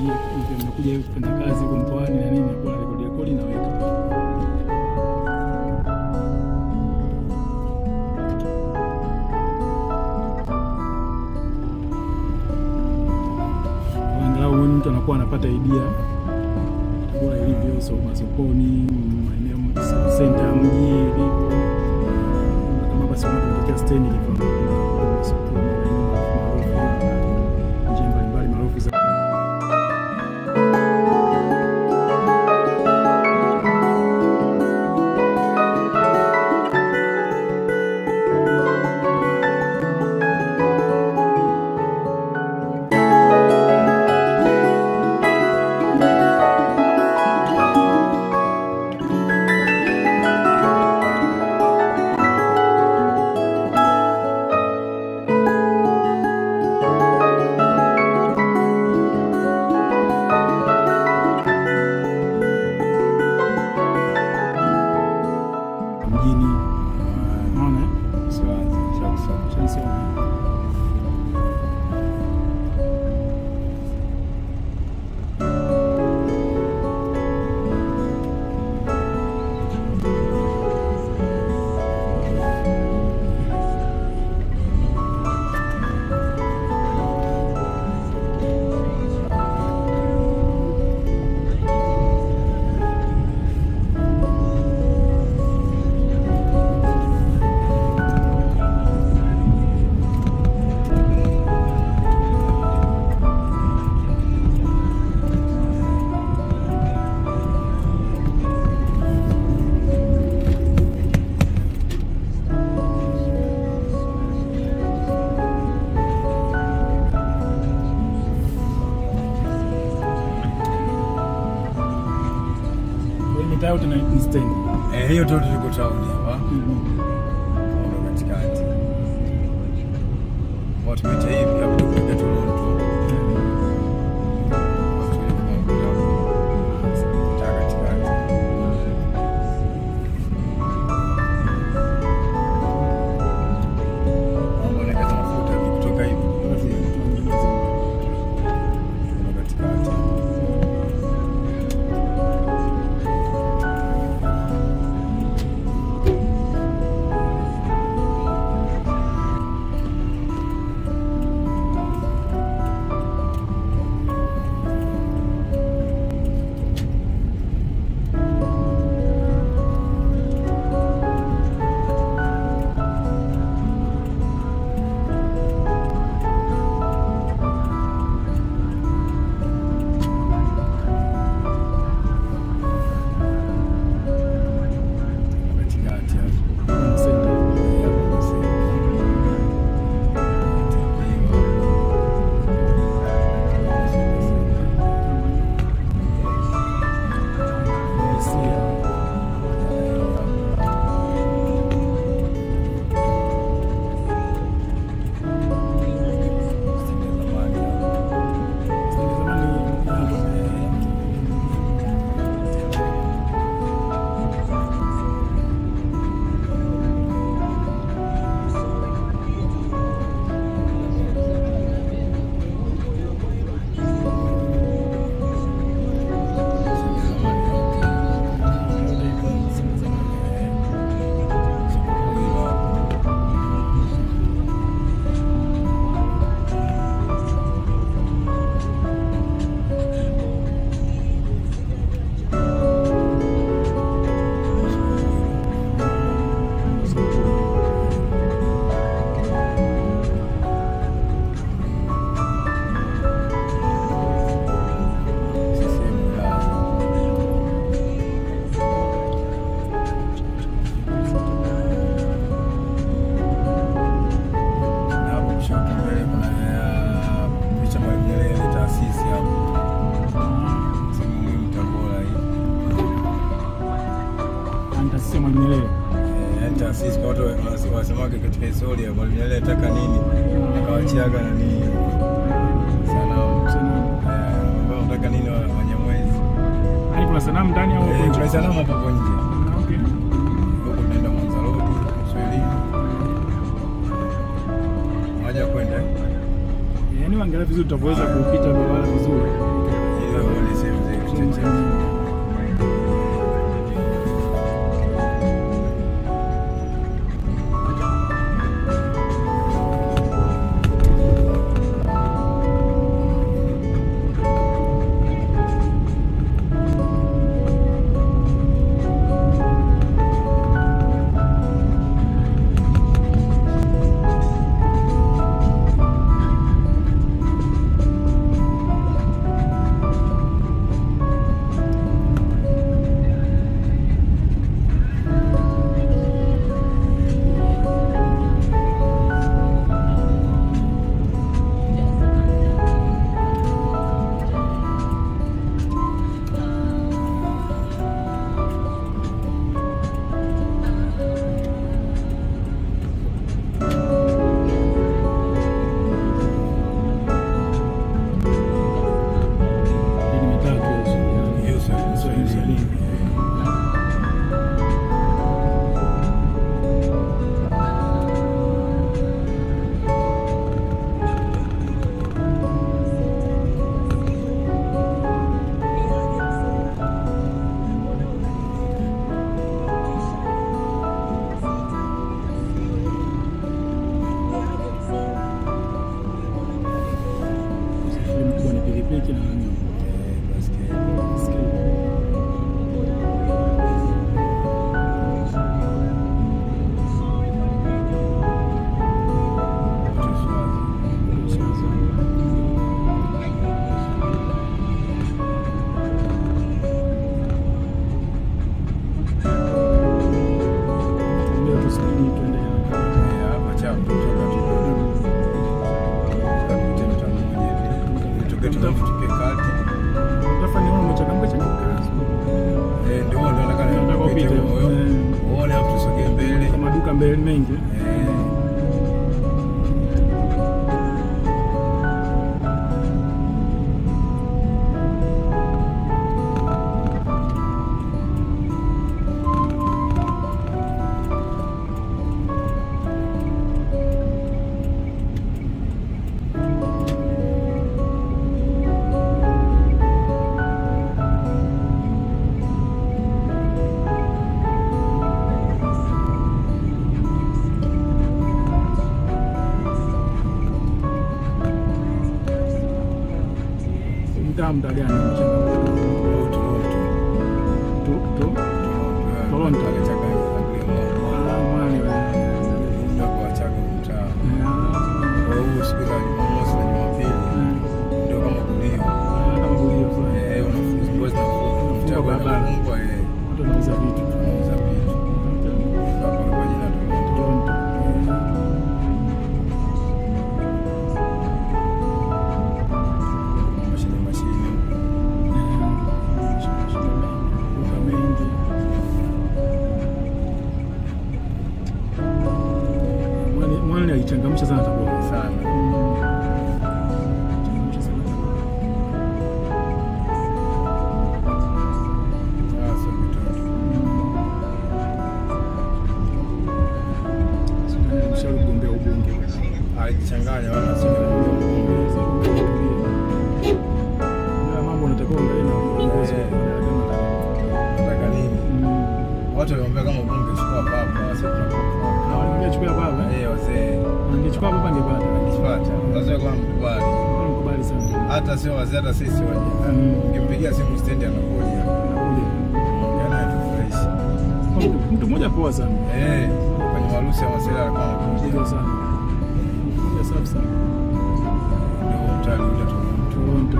hii nimekuja hivi kufanya kazi huko mkoani na nini, nakuwa na rekodi rekodi naweka. Kwa angalau huyu mtu anakuwa anapata idea tabora ilivyo, so masokoni, maeneo senta ya mji ilivyo, kama basi unatokea stendi ilivyo, masokoni, maeneo maarufu, njia mbalimbali maarufu za mjini. Unaona eh? Shanisoma. Kwa hiyo mitaa yote na- ni stendi. Eh, hiyo tu tuliko town hapa. Mhm. Ndo katikati. Watu tumepita hivi hapo tukuja Toronto. Taa katikati. Mambo yanakata mafuta ni kutoka hivi. Ndo katikati. Katikati hapo. Ni center. Stendi zamani hapo. Yote iko stendi zamani. Ni taasisi ya Mwalimu Nyerere. taasisi kwa watu wanasema- wanasemaga katika historia Mwalimu Nyerere ataka nini akawachiaga na nini sanamu Eh, ambao nataka nini wa- Wanyamwezi Yaani kuna sanamu ndani au Eh, huko nje? kuna sanamu hapo hapo nje Ah, okay. huko tunaenda Mwanza Road Kiswahili moja kwenda eh? Yaani wangalia vizuri tutavyoweza kupita barabara vizuri. pikipiki na nani. Eh, baskeli. Baiskeli. Tuambie tusubiri tuende haraka. Eh, hapa chapu, kutoka tu. Kapita mtaa mmoja hivi. Tutoke tunafu tuke kati. Utafanya wewe umechangamka changamka. Eh, ndio ndio nataka Nataka nipite upite. huyo. Eh. Uone hapo tusogee mbele. Kama duka mbele mengi. Eh. Mtaa mtaa gani umechangamka? Oh, Toronto. Tu tu. Toronto. Pale Changanya, Changanya. Ah, mwani wewe. Ndio kwa Chaga mtaa. Ah, Kwa hiyo siku za Jumamosi na Jumapili ndio kama kulio. ah, kama kulio fulani. Eh, unafunga boys na funga. Mtaa kwa barabara. barabara. Eh, Watu wanauza vitu. tunauza vitu. Hapa kwa jina Toronto. Toronto. Mashine mashine. Duka mengi. Mwani mwani alichangamsha sana Tabora. Sana. Changamsha sana Tabora. Ah, sio kitoto. Mshauri kugombea ubunge. Alijichanganya wala sio. Mambo unatakiwa uangalie na uongozi wa Eh. kama Nataka nini? Mm. Watu waliambia kama bunge chukua papa, sasa tunakufa. Na walimwambia chukua baba. Eh, wazee. Angechukua baba angepata. Kipata. Wazee kwa mkubali. Mkubali sana. Hata sio wazee hata sisi waje. Mm. Ukimpigia simu stendi anakuja. Anakuja. Ongea naye tufurahishe. Mtu- Mtu mmoja poa sana. Eh, kwenye harusi ya Masela alikuwa Poa anakuja. sana. Poa safi sana. Ndio mtali ule tu. Toronto.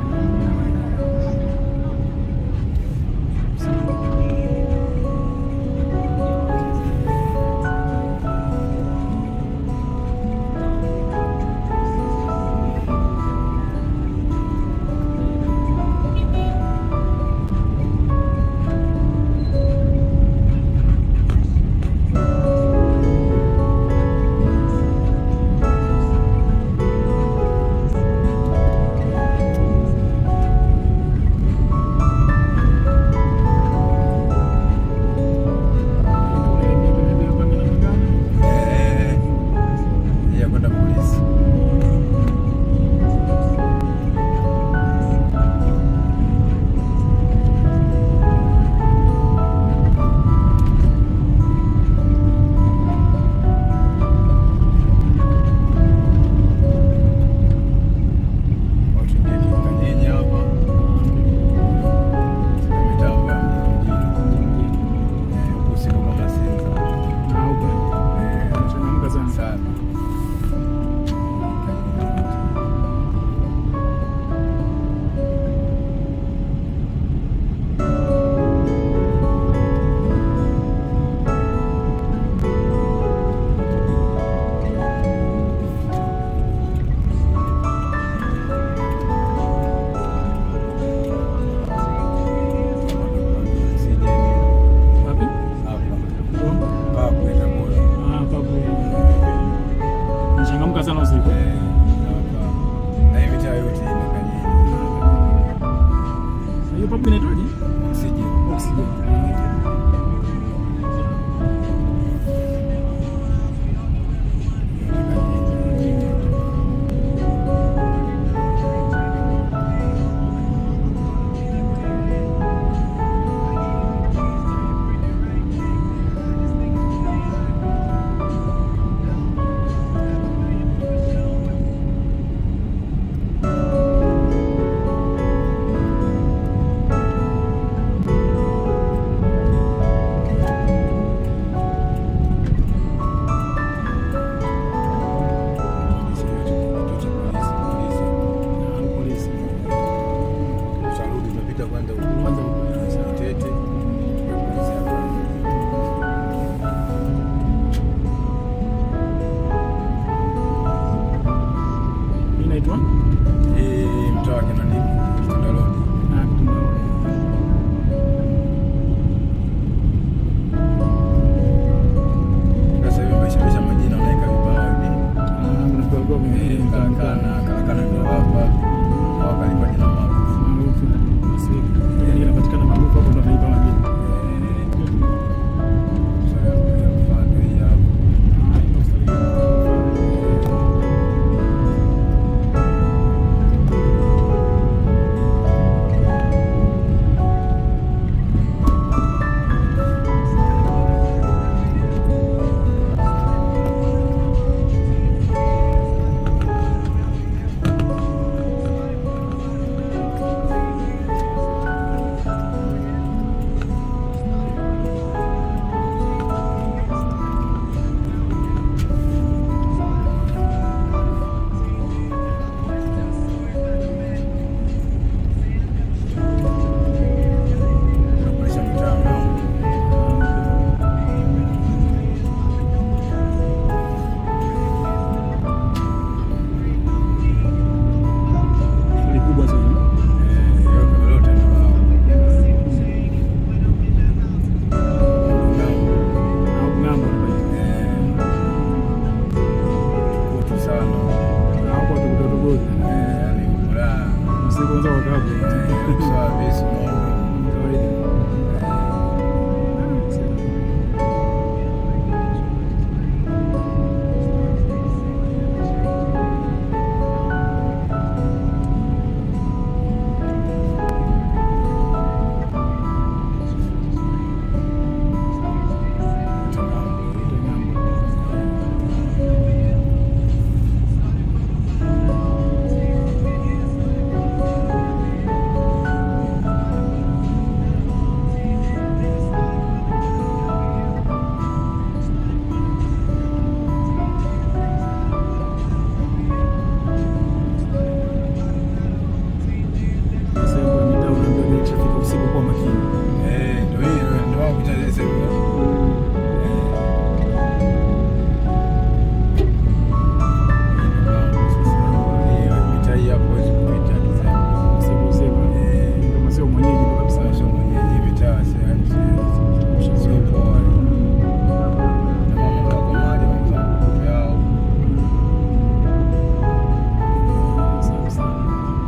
Eh, ya kwenda polisi. Watu ndio kanyenye hapa. Sina mitambo ya mjini mjini. Eh, huko usiku kama senza. Eh, Changamka sana. sana. Wapi? Hapa. Toronto. Papo itakuwa. Ah, papo. Nichangamka sana usiku. Eh, hapa. Na hii mitaa yote ina kanyenye. Hiyo papo inaitwaje? Oxygen. Oxygen. Sisi kwanza wakabu. Sawa, basi mambo. Kawaida. Sehemu ya mitaa unaambiwa gari ikishafika usiku kuwa makini. Eh, ndio hiyo, ndio wangu kucheza hivyo. Hiyo mitaa hii hapo huwezi kupita kisema. Usiku sema. Eh. Kama sio mwenyeji ndo kabisa. Sasa mwenyeji mitaa si si- sio poa. Na mama kwa maji wanauza mkuku yao. Safi sana.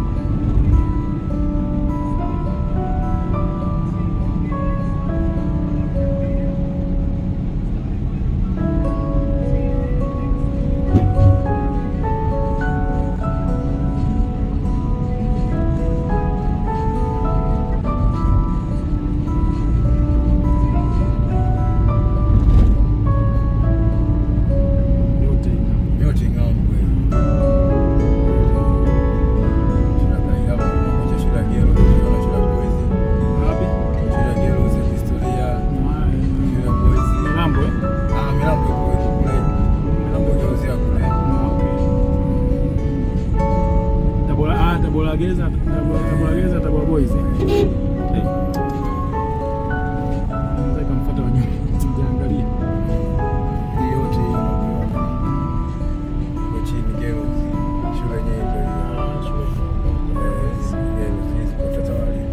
Yote ina- Yote ng'ambo hiyo. Shule ya Kaigama, unakuja shule ya Gero, unaona shule ya Boys. Wapi? Shule ya Gero za historia, shule ya Boys. Milambo, eh? Ah, milango iko iko kule. Milango geuzia kule. Tabora, ah, Tabora Gereza, Tabora Tabora Gereza, Tabora Boys. eh? Eh. Naweza ikamfuata wanyuma. Sijaangalia. Hii yote hii unakuiona. Iko chini Gero. Shule yenyewe ndio hiyo. Ah, shule. Eh, Gero, hizi kwa watoto walimu.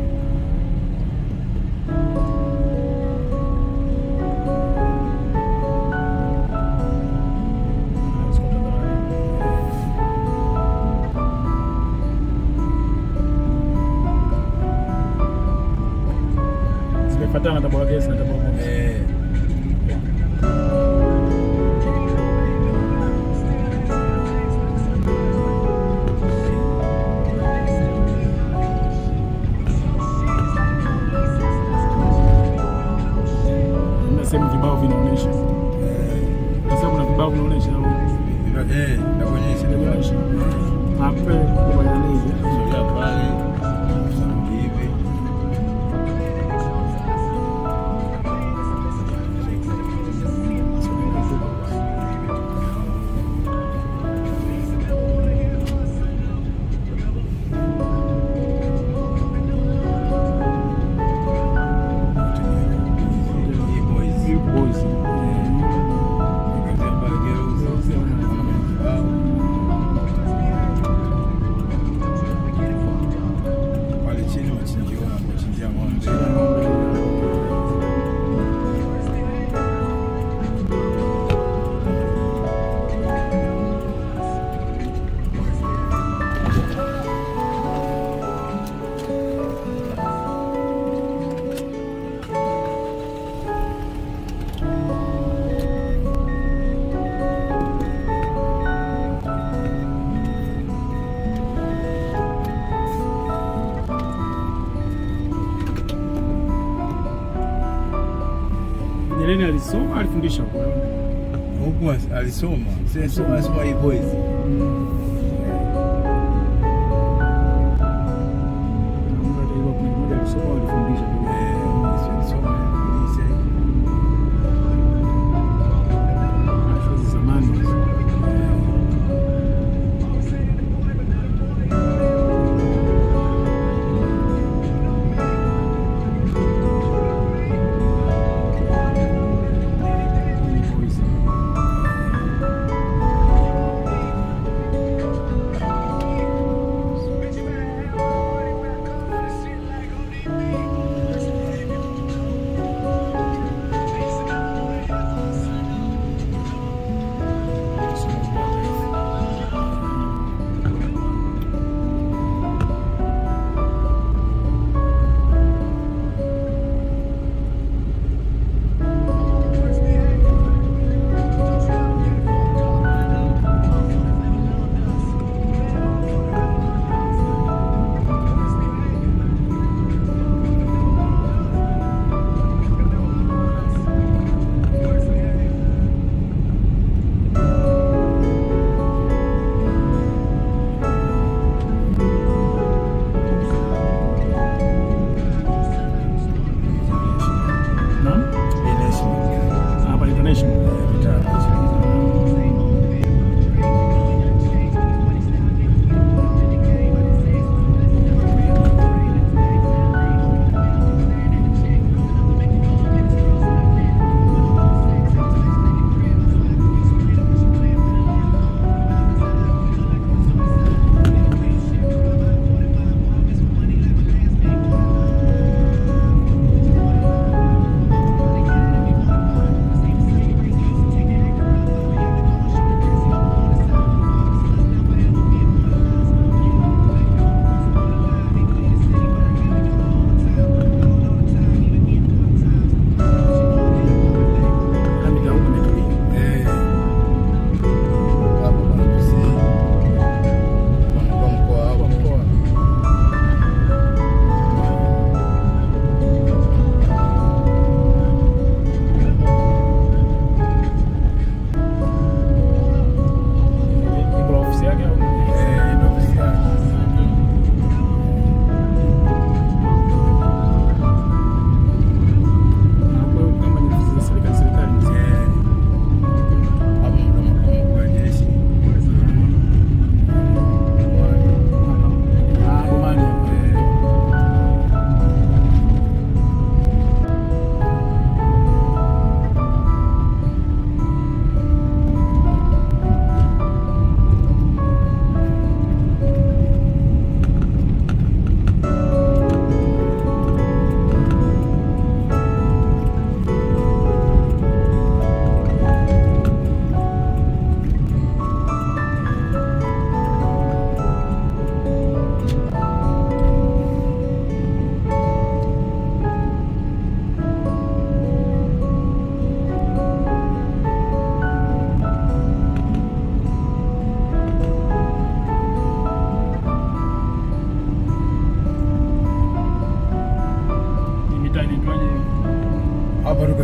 Ah, siko Tabora. Zimefuatana Tabora Gereza na Tabora Boys. Eh, Kuna sehemu vibao vinaonyesha. eh, Sasa kuna vibao vinaonyesha au eh, nakuonyesha, vinaonyesha. nakuonyesha. Hapo kwa nani hivi? Sogea pale, sarudi hivi. Hii boys. Boys. Nikaanzia pale Girls, kibao. Pale chini machinjio wanachinjia ng'ombe. Nyerere alisoma alifundisha huko. Huku as- alisoma, si alisoma alisoma hii boys. Nakumbuka hata hivyo kuna mmoja alisoma alifundisha. Eh, si alisoma polisi. Shule za zamani. Boys.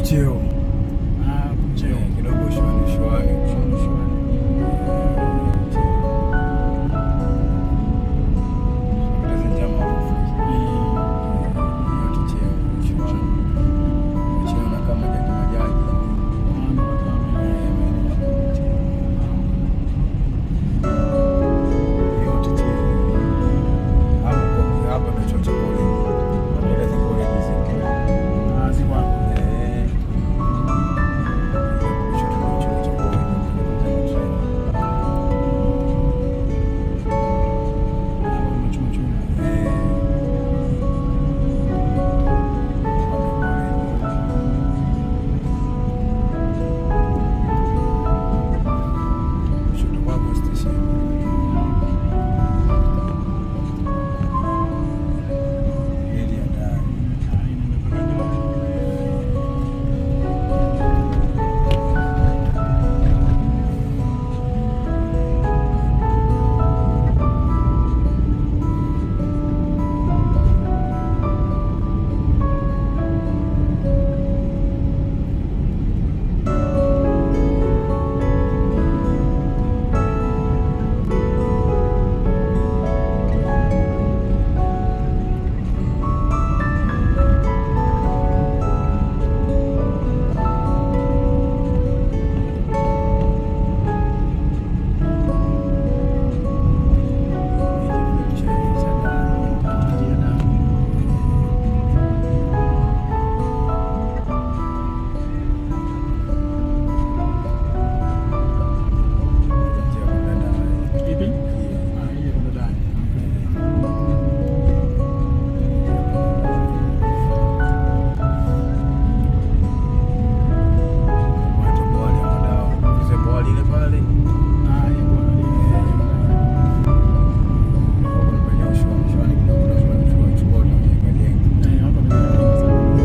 cheo Ah, mcheo. Eh, kidogo shuani shuani Shwari, shwari. Kupoteza njia maarufu Eh, yote cheo shuani cheo na kama jaji majaji maana watu wame- Eh, maeneo ya cheo. yote cheo hapo kwa- hapa ndio chuo cha college Maendeleza college zetu Ah, ziko hapo. Eh, kushoto ndio chuo cha college Ah, machuma chuma. Ah, inaenda mpaka ndani. Ndio, na- Ipi? Ah, ile iko ndani. Ah, ile bwana, ile iko ndani. Eh, hapa ni-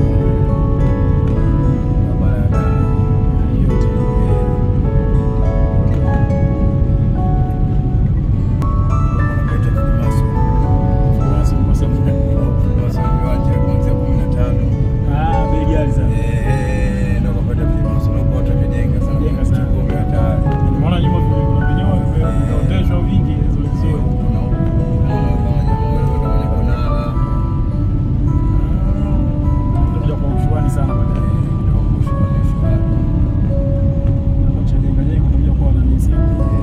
Ah, yote. Basi, kwa sababu- Ah, bei ghali sana. Jenga sana. Nimeona nyuma vile kuna vinyoa vime- vimeoteshwa vingi vizuri vizuri. Ah, ndio kwa ushuani sana baadaye. Na cha jenga jenga ndio kwa wananisi.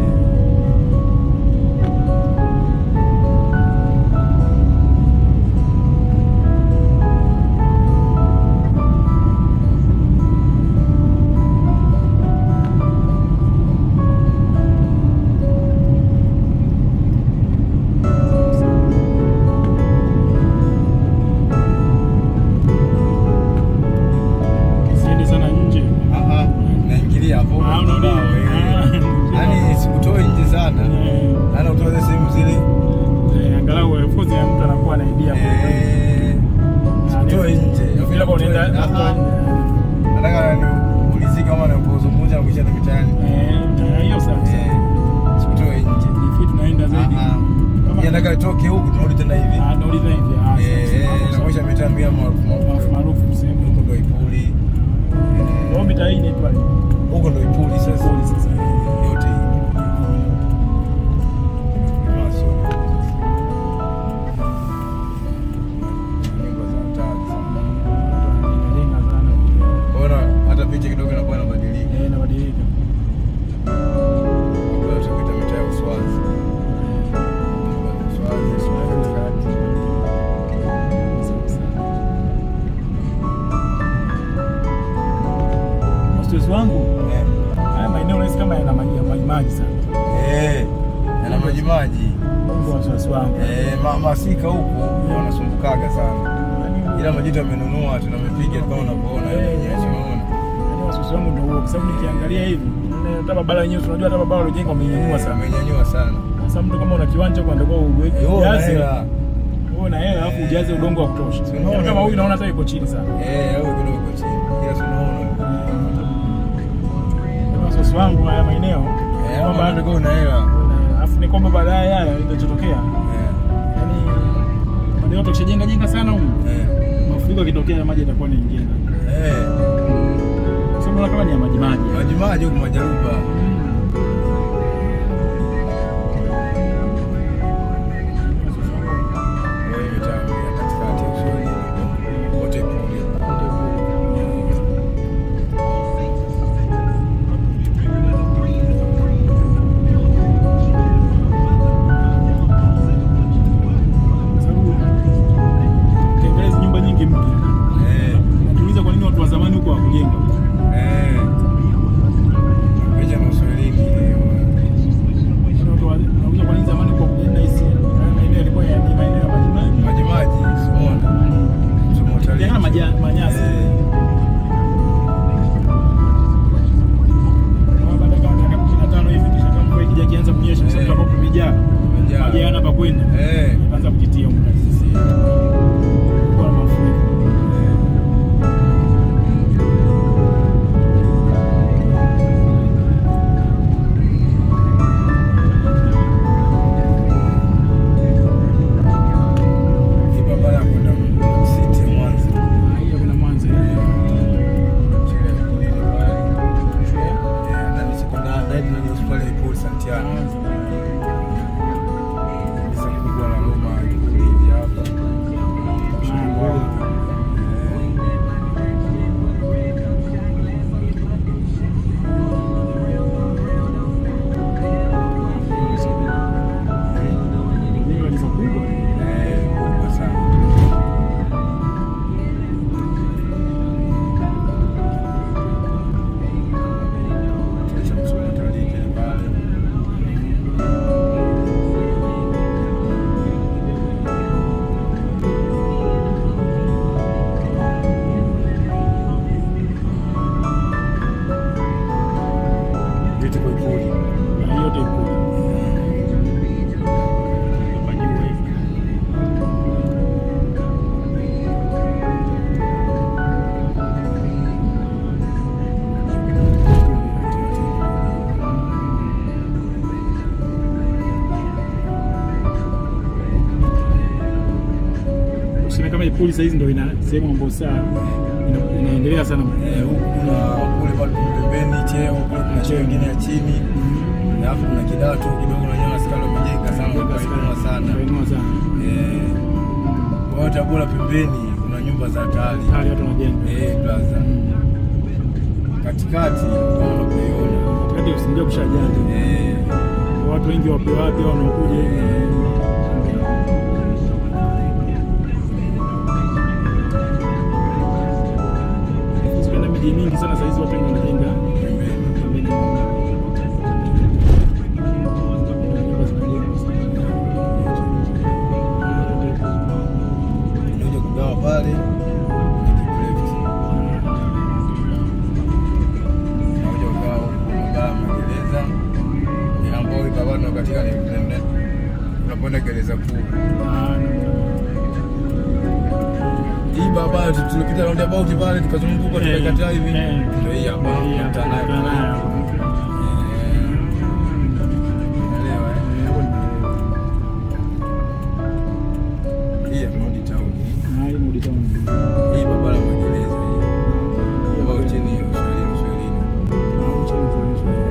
Siende sana nje. naingilia hapo Ah, unaona? Ah. yaani sikutoi nje sana Eh, ana utoe sehemu zile eh, angalau of course ya mtu anakuwa na idea hapo. eh, sikutoe nje Vile kwa unaenda Ah, nataka niulizike kama napozungumza na kuisha mitaani Eh, eh, hiyo sawa Eh, sawa. sikutoe nje Ni fit tunaenda zaidi. Ah, ah. Kama- Yeye nataka itoke huku tunarudi tena hivi Ah, nauliza hivi. Ah, Eh, sawa, eh, sawa. nakuisha mitaa mia maarufu Maarufu maarufu maarufu sehemu. huko ndo Ipuli Wao Eh, mitaa hii inaitwa huko ndo Ipuli sasa Ipuli sasa. yote hii Maso. Nyumba za hatari sana. Inajenga sana. Bora hata picha kidogo inakuwa inabadilika. Eh, inabadilika. Kwa tupita mitaa ya Uswazi. Uswazi, Uswazi katikati. Sawa, sawa. Wasiwasi wangu Eh. haya maeneo nahisi kama yana maji maji maji sana. Eh, yana maji maji. Mungu wasiwasi wangu. Eh, ma- masika huku wanasumbukaga sana. Yaani- Ila majitu amenunua tunamepiga kama unavyoona Eh, wenyewe eh. tunaona. Yaani wasiwasi wangu ndio huo kwa sababu nikiangalia hivi hata barabara yenyewe unajua hata barabara waliojenga wamenyanyua sana. Amenyanyua sana. Sasa mtu kama una kiwanja huko ndio uweke Eh, wewe una ujaze. hela. Wewe na hela alafu ujaze udongo wa kutosha. Si unaona? Yaani Kama huyu naona hata iko chini sana. Eh, au kidogo iko chini. Ila tunaona. Yaani wasiwasi wangu haya maeneo Eh, kwamba kama ndio una hela. alafu ni kwamba baadaye haya itachotokea Eh. yaani maeneo tukishajenga jenga sana huko Eh. mafuriko yakitokea maji yatakuwa yanaingia ndani. Eh. Unaona kama ni ya maji maji. Majimaji huku Majaruba. Wewe mitaa ya katikati ya Uswahilini. Wote kule. Sababu ukiangalia hizi nyumba nyingi mpya. Eh, Najiuliza kwa nini watu wa zamani huko hawakujenga. eh. Kuja na Uswahilini. Wale watu wa- wanauliza kwa nini zamani huko hawakujenga hizi. Haya maeneo yalikuwa ya ni maeneo ya maji maji. Majimaji, Simona. Msomo utalii. Yana maja- manyasi. Eh. Kwa baada ya dakika 15 hivi kisha kama mvua ikija ikianza kunyesha kwa sababu Eh. hapo kumejaa. Kumejaa. Maji hayana pa kwenda. Eh. Ikaanza kujitia huko ndani. Sisi. Kwa mafuriko. Hii barabara ya kwenda City Mwanza. Ah, hiyo kuna Mwanza. Shule ya Kulini pale. Eh, na ni sekondari, na hivi ndio hospitali ya Paul Santiago. Kanisa kubwa la Roma Kulini hapa. Eh. Ni kanisa kubwa. Eh, kubwa sana. Chuo cha kusoma utalii kile pale. Vitu kwa Ikulu. Na hiyo yote iko. Hapa juu hivi. Useme kama Ipuli saa hizi ndio ina sehemu ambayo saa ina- inaendelea sana. Eh, huku kuna kule bado pembeni cheo kule kuna cheo ingine ya chini alafu kuna kidato kidogo nanyewe askari wamejenga sana wakainua sana Kainua sana. Eh, kwa hiyo Tabora pembeni kuna nyumba za hatari Hali watu wanajenga. Eh, blaza katikati kama unavyoiona Katikati usingia kushajaa. Eh, Watu wengi wapi wapi wanaokuja hivi. Usikwenda miji mingi sana saa hizi watu wengi wanajenga pembeni pembeni. Nyumba zinajengwa sana. unakuja kugawa pale nikipleft unakuja kugawa huku mabaa magereza eh, ambao hii barabara tunayokatika ni ni- unakwenda gereza kuu Ah, hii barabara tu- tulipita roundabout pale tukazunguka Eh, tukakataa hivi eh. ndio hii hapa hii hapa, tunakutana nayo tunakutana pale. nayo. Eh, unaelewa eh? Eh, hapo ni- hii ya Modi Town Ah, hii Mudi Town. hii barabara ya magereza hii ambayo chini ya Uswahilini Uswahilini Ah, mchini Uswahili, Uswahili.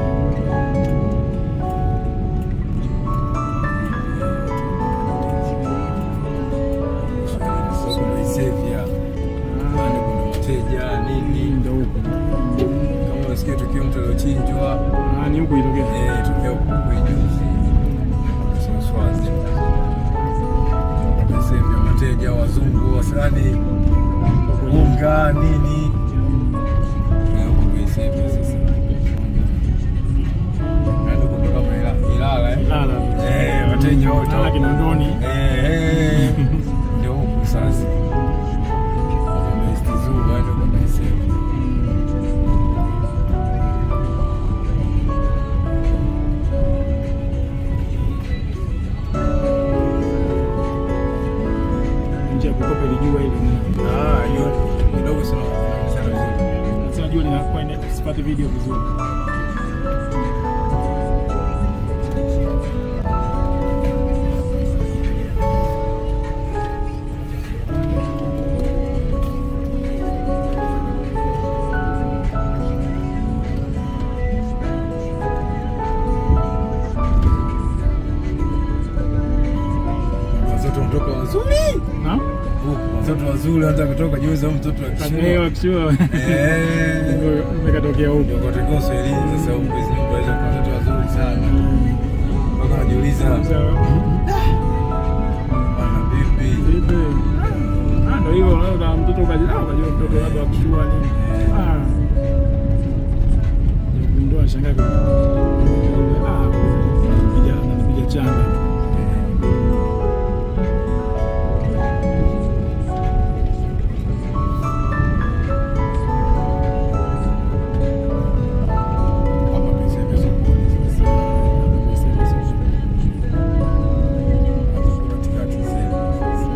Uswahilini soko la Isevya pale kuna mteja Hii nini ndio huko. kama unasikia tukio mtu aliochinjwa Ah, ni huku ilitokea. eh, tukio kwa juzi Swazi Isevya mateja wazungu wasani unga nini Na huko kwa Isevya sasa Yaani huko ndo kama Ila- Ilala eh Ilala. Eh, wateja wote Ilala Kinondoni. Eh, eh, ndio huku sasa Wamestizuru waende kwa Isevya Nje ya kukopa ilijua ile. Ah, hiyo kidogo sana inaonekana vizuri. Sasa najua linakuwa ina- sipati video vizuri. Ah? Huku watoto wazuri hata kutoka juzi au mtoto wa kishua. Eh, wakishua. Eh. Ndio umekatokea huko. Ndio katika Uswahilini sasa huku hizi nyumba hizo kwa watoto wazuri sana. Mpaka najiuliza Sasa, bwana vipi? vipi? Ah, ndio hivyo unaona mtoto ukaji ah, ukajua mtoto labda wakishua nini. Ah. Ndio shangaa kwa. Ah, piga piga changa. Hapa tuseme sokoni sasa. Hapo katikati sasa.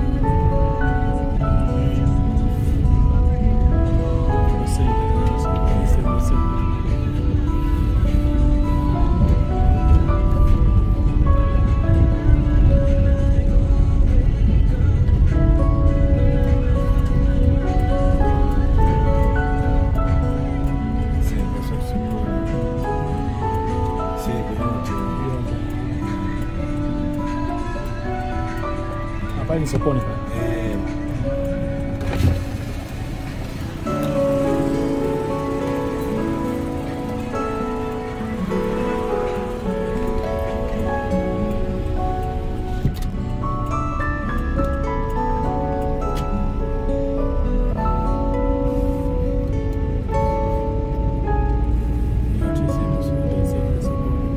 Sasa sokoni. Sasa yote. Hapa ni sokoni pale. Eh. Yote sema sokoni.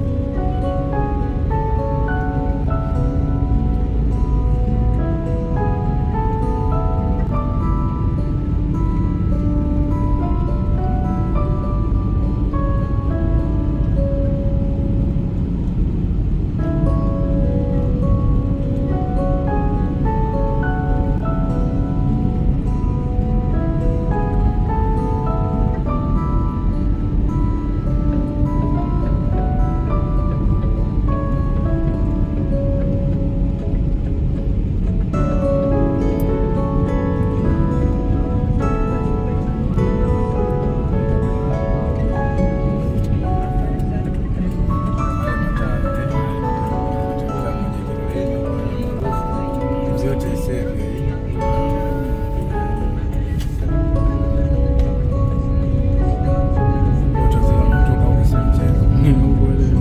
Haya mataa, eh. Chakula moja kiloleni, kwenye maarufu. Zote iseme, eh. Watu wazima wanatoka huko si mchezo.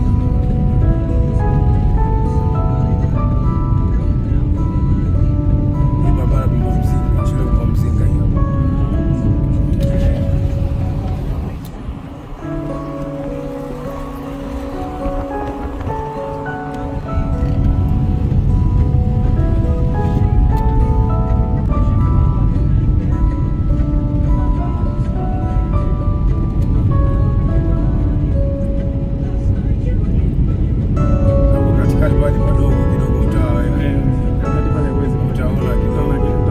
Hii barabara Bomba Mzinga, shule ya Bomba Mzinga hii hapa. Hapo katikati pale padogo kidogo utaa eh, utaona kidogo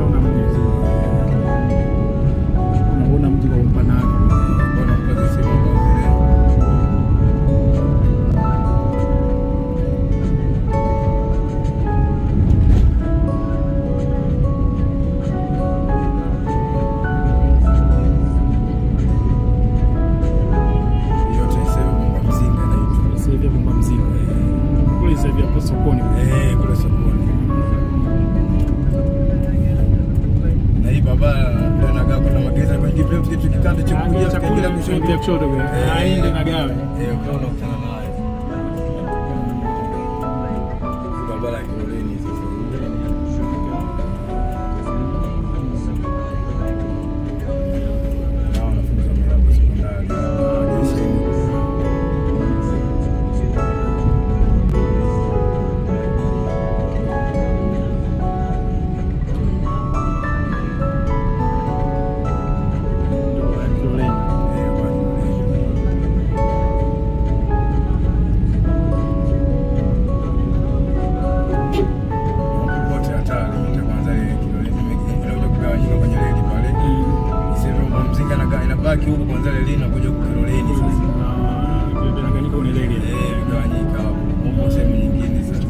unaona mji kwa upana wake. Bwana mpaka sehemu ambazo zile yote iseme Bomba Mzinga inaitwa. Sasa hivi Bomba Mzinga. Kule sasa hivi hapo sokoni. Eh, kule sokoni. Na hii barabara ndio inakaa kuna mageza kwenye kitu kitu kikanda cha kuja Chakula kikaendelea kushoto kushoto kwa. Eh. Aende na gawe. Eh, ukawa unakutana naye. Barabara ya Kiloleni sasa. Na wanafunzi wa Milambo Sekondari. Jeshi. Ndio ya Kiloleni. Eh, kwa Kiloleni. Wote hatari, mita kwanza ile Kiloleni imekuja kugawanyika kwenye reli pale. Sasa Bomba Mzinga inaga- inabaki huko kwanza reli inakuja kwa Kiloleni sasa. Ah, ndio Tanganyika una reli. Eh, vigawanyika hapo. Huko sehemu nyingine sasa.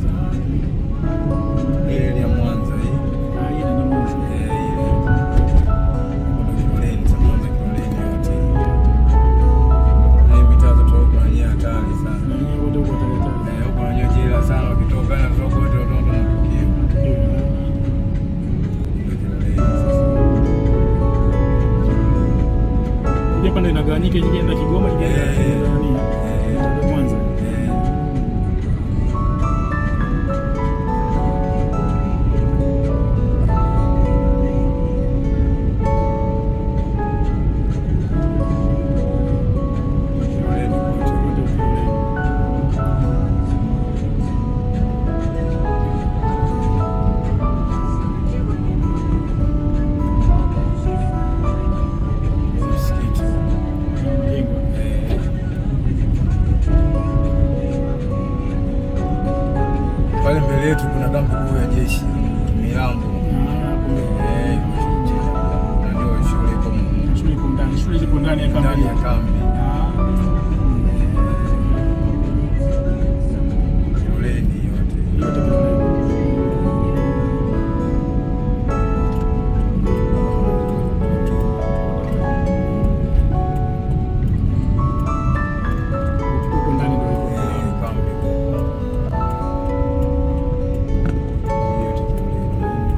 Ile reli ya Mwanza hii. Ah, hii ndio Mwanza. Eh, ile. Kuna Kiloleni, sasa Mwanza Kiloleni yote. Na hii mitaa za Togo na yenyewe hatari sana. Na yeye wote huko Tanganyika. Eh, huko wenyewe jela sana wakitoka na kutoka wote watoto na tukio. zimegawanyika, nyingine na Kigoma, nyingine na Eh. na nani Eh. na Mwanza. Eh, Kiloleni kote. Wote Kiloleni. Msikiti. Unajengwa. Eh. Pale mbele yetu kuna kambi kuu ya jeshi Milambo. Ah, kumbe. Eh, na ndio shule iko m- Shule iko ndani, shule iko ndani ya kambi. ndani ya kambi. Ah. Kiloleni yote. Yote Kiloleni. Huko ndani ndio iko. Eh, kambi. Yote Kiloleni.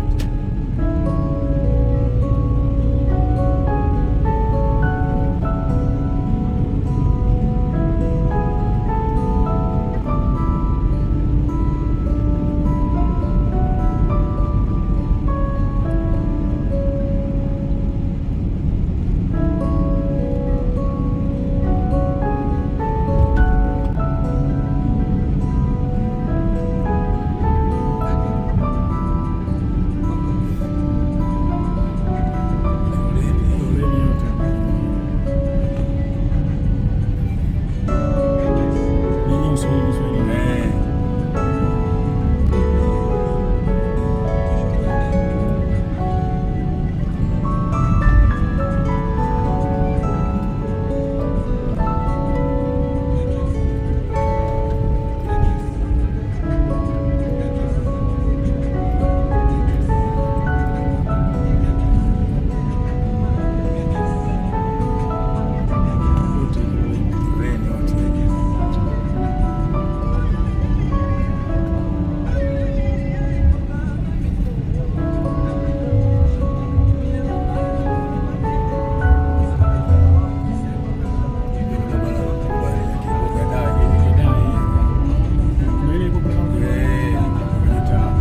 Kiloleni. Kiloleni yote. Yenye Uswahili, Uswahili. Eh. Yote Kiloleni. Kiloleni yote. Barabara kubwa ya Kibuga Dagi. Na ile iko kuna Eh, kwenye taa.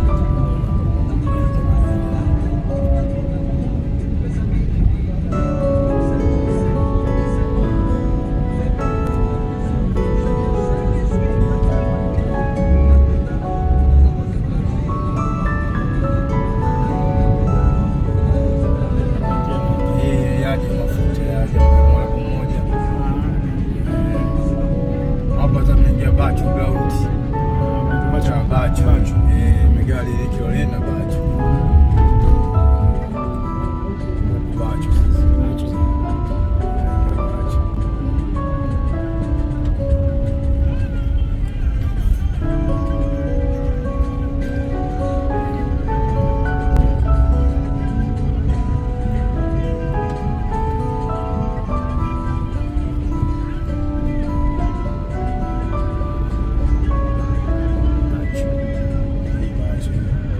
Eh, yaje mafuta yaje mara kwa moja. Hapa sasa tunaingia Bachu Ground. Bachu Bachu. Eh, megari ile Kiloleni na Bachu. Huku Bachu sasa. Tunaingia Bachu. Hii Bachu.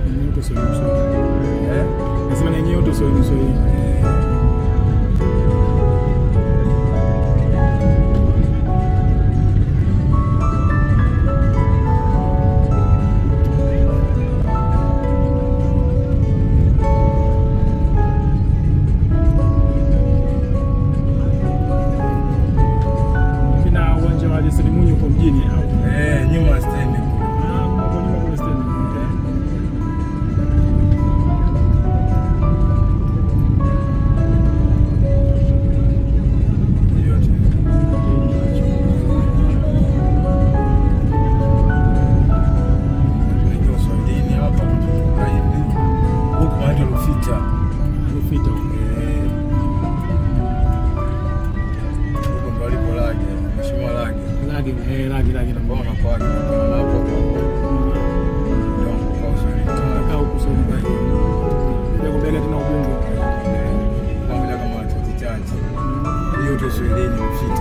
Eh? Nasema na yenyewe yote Uswahili, Uswahili. Kina uwanja wa Ali Selim Mwinyi uko mjini au? Eh, nyuma ya stendi kule. Ah, hapo nyuma kule stendi. Yote. Tunaingia Uswahilini hapa kutoka hivi. Huku panaitwa Rufita. Rufita. Eh. Huko ndo alipo Lage, Mheshimiwa Lage. Lagi, eh, lagi, lagi na Mbona mbona. kwake kwa hapo hapo. Ndio kwa Uswahilini. Kaa huku Uswahili bali. Ndio kubega tena ubungo. Pamoja kama wachache chache. Hiyo tu Uswahilini Rufita.